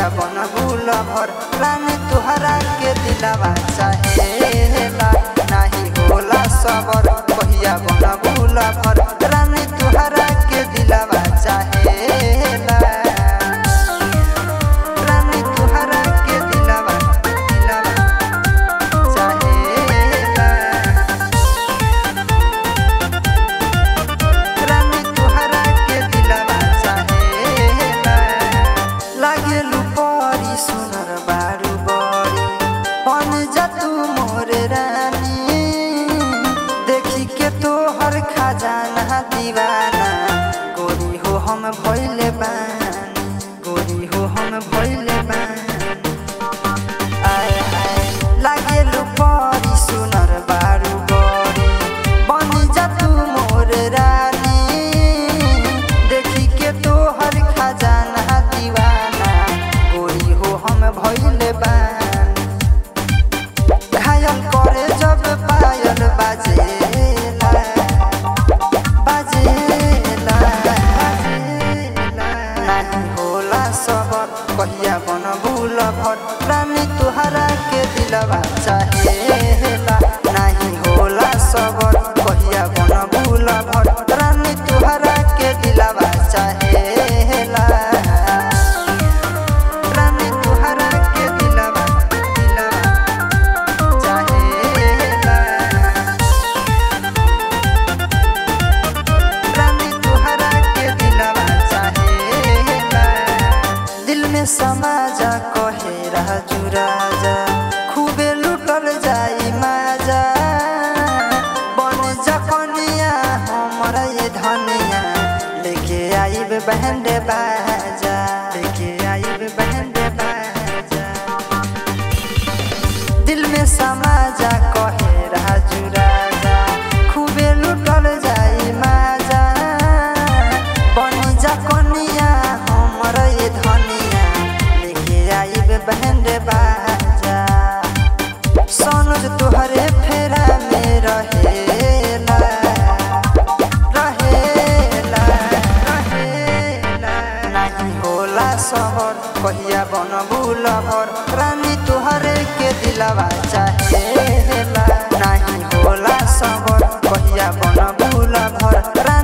कहिया बन भूल भर रानी तुहरा के दिलावा चाहेला नाही होला सबर कहिया बन भूल भर रानी तुहरा के दिलावा चाहेला रानी तुहरा के दिलावा दिलावा चाहेला रानी तुहरा के दिलावा चाहेला लागेलु परी सुनर बारू बरी बन जा तू मोर रानी देखी के तोहर खजाना दीवाना गोरी हो हम भइले बानी गोरी हो हम भइले बानी आए आए लागेलु परी सुनर बारू बरी बनी जा तू मोर रानी देखी के तोहर खजाना दीवाना गोरी हो हम भइले बानी घायल करे जब पायल बाजेला बाजेला बाजेला नाही होला सबर कहिया बन भूल भर रानी तुहरा के दिलवा चाहेला नाही होला सबर कहिया बन भूल भर रानी तुहरा के दिलवा चाहेला रानी तुहरा के दिलवा दिलवा चाहेला रानी तुहरा के दिलवा चाहेला दिल में समा जा कहे राजू राजा खूबे लुटल जाई माजा बन जा कनिया हमरा ये धनिया लेके आइब बैंड बाजा लेके आइब बैंड बाजा दिल में समा जा कहे राजू राजा खूबे लुटल जाई माजा बनी जा कनिया हमर ये धनिया लेके आइब बैंड बाजा सोनुज तुहरे फेरा में रहेला रहेला रहेला नाही होला सहर कहिया बन भूल भर रानी तुहरे के दिलवा चाहेला नाही होला सहर कहिया बन भूल भर